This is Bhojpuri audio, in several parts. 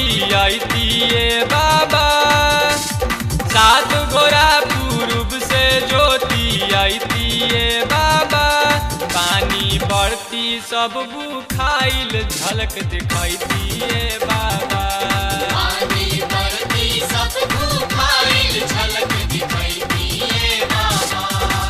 दिए बाबा सात गोरा पूर्व से ज्योति दिए बाबा पानी बढ़ती सब बुखाइल झलक दिखाई दिए बाबा पानी बरती सब भूखाइल झलक दिखाई दिए बाबा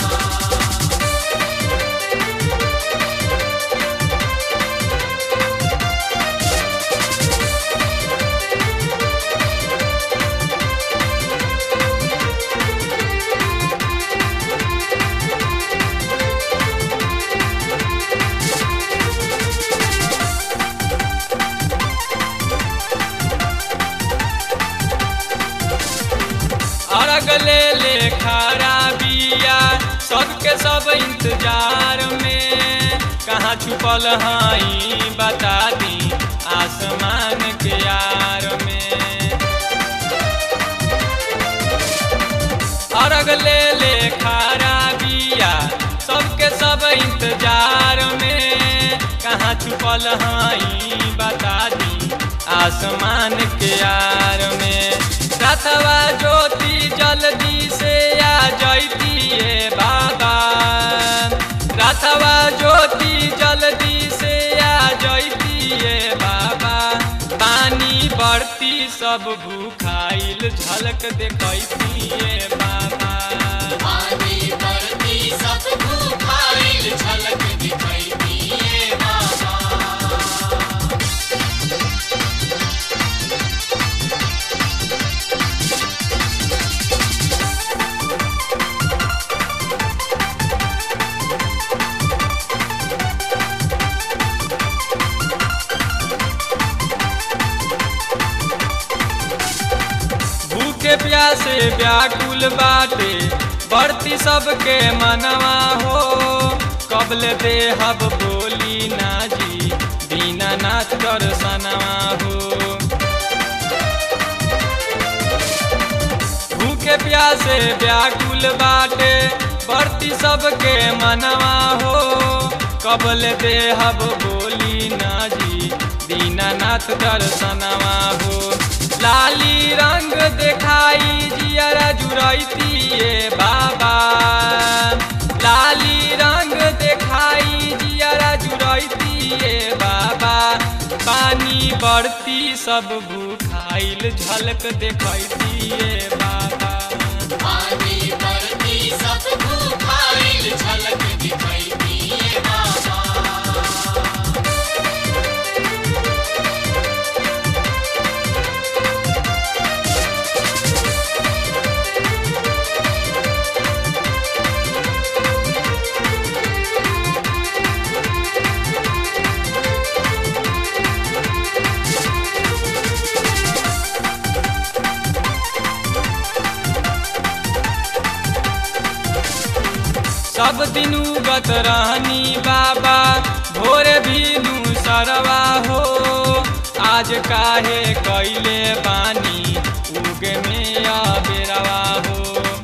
अर्घ ले ले खरा बिया सबके सब इंतजार में कहाँ छुपल हई बता दी आसमान के यार में अर्घ ले ले खरा बिया सबके सब इंतजार में कहाँ छुपल हई बता दी आसमान के यार में रथवा ज्योति जल्दी से आ जैतिए बाबा रथवा ज्योति जल्दी से आ जैतिए बाबा पानी बढ़ती सब भूखाइल झलक देखैतिए बाबा पानी बरती सब भूखाइल झलक दिखाई दिए बाबा भूखे प्यासे व्याकुल बाटे बढ़ती सबके मनवा हो कबल देहब बोली ना जी दीना नाथ दर्शनवा हो भूखे प्यासे व्याकुल बाटे बढ़ती सबके मनवा हो कबल देहब बोली ना जी दीनानाथ दर्शनवा हो लाली रंग देखाई जियरा जुड़ैतिए बाबा लाली रंग देखाई जियरा जुड़ैतिए बाबा पानी बढ़ती सब भूखाइल झलक देखैतिए बाबा पानी बरती सब भूखाइल झलक दिखाई दिए बाबा सब दिन उगत रहनी बाबा भोर भीनु सरवा हो आज काहे कैले बानी उगे में अबेरवा हो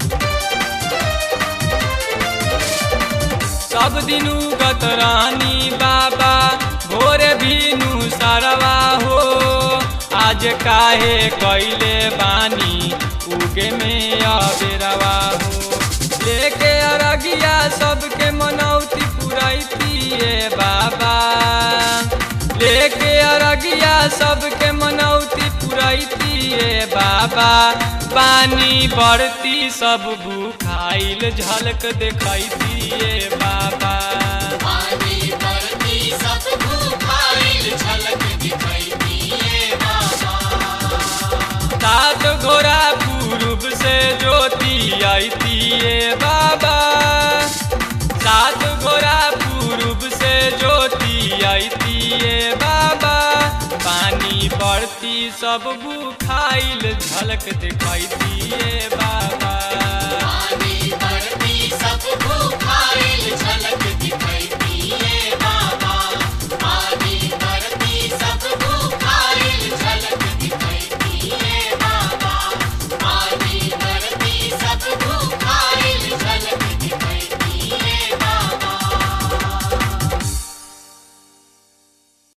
सब दिन उगत रहनी बाबा भोर भीनु सरवा हो आज काहे कैले बानी उगे में अबेरवा हो लेके अरगिया सबके मनौती पुरैतिए बाबा लेके अरगिया सबके मनौती पुरैतिए बाबा पानी बढ़ती सब भूखाइल झलक देखैतिए बाबा पानी बरती सब भूखाइल झलक दिखाई दिए बाबा सात घोड़ा पूर्व से ज्योति आईतिए बाबा सात घोड़ा पूर्व से ज्योति आईतिए बाबा पानी बढ़ती सब बुखाइल झलक दिखाई दिए बाबा पानी बरती सब भूखाइल झलक